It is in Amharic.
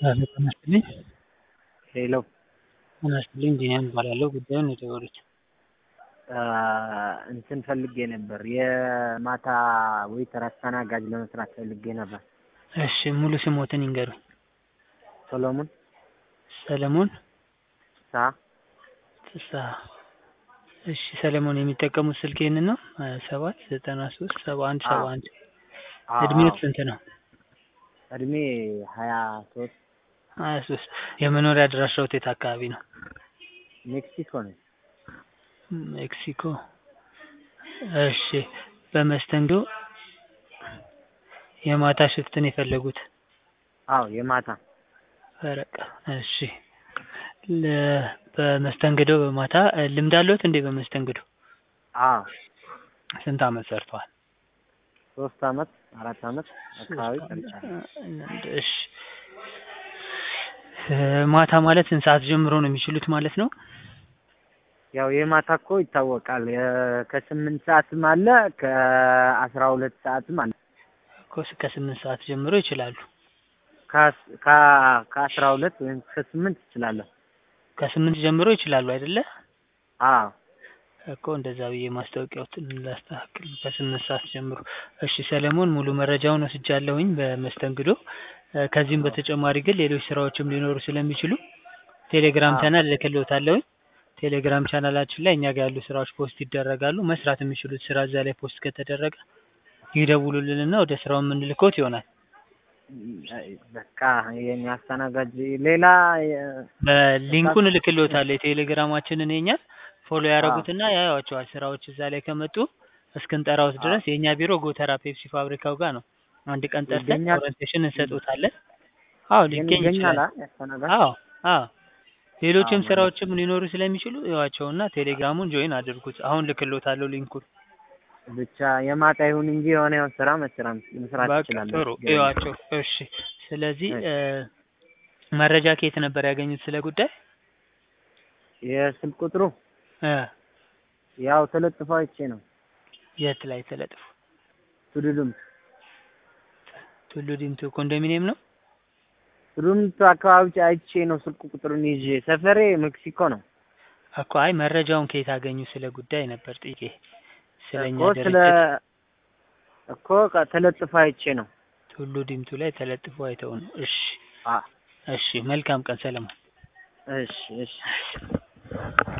ሄሎ ጤና ይስጥልኝ። ሄሎ ጤና ይስጥልኝ ቢኒያም እባላለሁ። ጉዳዩን ነው የደወሉት? እንትን ፈልጌ ነበር የማታ ዌይተር አስተናጋጅ ለመስራት ፈልጌ ነበር። እሺ ሙሉ ስሞትን ይንገሩኝ? ሰሎሞን ሰለሞን ሳ ፍስሀ። እሺ ሰለሞን የሚጠቀሙት ስልክ ይህንን ነው? ሀያ ሰባት ዘጠና ሶስት ሰባ አንድ ሰባ አንድ እድሜዎት ስንት ነው? እድሜ ሀያ ሶስት ሀያ ሶስት የመኖሪያ አድራሻዎት የት አካባቢ ነው? ሜክሲኮ ነው። ሜክሲኮ። እሺ በመስተንግዶ የማታ ሽፍትን የፈለጉት? አዎ የማታ ፈረቃ። እሺ ለ- በመስተንግዶ በማታ ልምድ አለዎት እንዴ? በመስተንግዶ አዎ ስንት አመት ሰርተዋል? ሶስት አመት አራት አመት አካባቢ ሰርቻለሁ። እሺ ማታ ማለት ስንት ሰዓት ጀምሮ ነው የሚችሉት ማለት ነው? ያው የማታ እኮ ይታወቃል የ- ከስምንት ሰዓትም አለ ከአስራ ሁለት ሰዓትም አለ እኮ ከስምንት ሰዓት ጀምሮ ይችላሉ። ከአስ- ከ- ከአስራ ሁለት ወይም ከስምንት እችላለሁ። ከስምንት ጀምሮ ይችላሉ አይደለ? አዎ እኮ እንደዛ ብዬ ማስታወቂያዎትን ላስተካክል ከስምንት ሰዓት ጀምሮ። እሺ ሰለሞን ሙሉ መረጃውን ወስጃለሁኝ በመስተንግዶ። እ፣ ከዚህም በተጨማሪ ግን ሌሎች ስራዎችም ሊኖሩ ስለሚችሉ ቴሌግራም አዎ። ቻናል እልክልዎታለሁኝ። ቴሌግራም ቻናላችን ላይ እኛ ጋር ያሉ ስራዎች ፖስት ይደረጋሉ። መስራት የሚችሉት ስራ እዛ ላይ ፖስት ከተደረገ ይደውሉልንና ወደ ስራው የምንልኮት ይሆናል። በቃ የኛ አስተናጋጅ ሌላ የ- በሊንኩን እልክልዎታለሁ የቴሌግራማችንን የኛን ፎሎ አዎ ያደረጉትና ያዩዋቸዋል። ስራዎች እዛ ላይ ከመጡ እስክንጠራዎት አዎ ድረስ የእኛ ቢሮ ጎተራ ፔፕሲ ፋብሪካው ጋር ነው። አንድ ቀን ጠርተን ይገኛል ኦሪንቴሽን እንሰጦታለን። አዎ ግን ሊገኝ ይገኛል ይችላል። አ- ያስተናጋጅ አዎ አዎ አዎ ሌሎችም ማለት ስራዎችም ሊኖሩ ስለሚችሉ እዩዋቸውና ቴሌግራሙን ጆይን አድርጉት። አሁን ልክልዎታለሁ ሊንኩን። ብቻ የማታ ይሁን እንጂ የሆነ የሆነ ስራ መስራት መስራት በቃ እችላለሁ። ጥሩ ችግር የለም። እዩዋቸው። እሺ ስለዚህ እሺ እ፣ መረጃ ከየት ነበር ያገኙት ስለ ጉዳይ? የስልክ ቁጥሩ እ፣ ያው ተለጥፎ አይቼ ነው። የት ላይ ተለጥፎ? ቱሉሉም ቱሉ ዲምቱ ኮንዶሚኒየም ነው። ቱሉሉምቱ አካባቢ አይቼ ነው ስልክ ቁጥሩን ይዤ። ሰፈሬ ሜክሲኮ ነው እኮ አይ መረጃውን ከየት አገኙ ስለ ጉዳይ ነበር ጥቄ ስለኛ እኮ ስለ ድርጅት እኮ ቃ- ተለጥፎ አይቼ ነው። ቱሉ ዲምቱ ላይ ተለጥፎ አይተው ነው። እሺ አ እሺ መልካም ቀን ሰለሞን። እሺ እሺ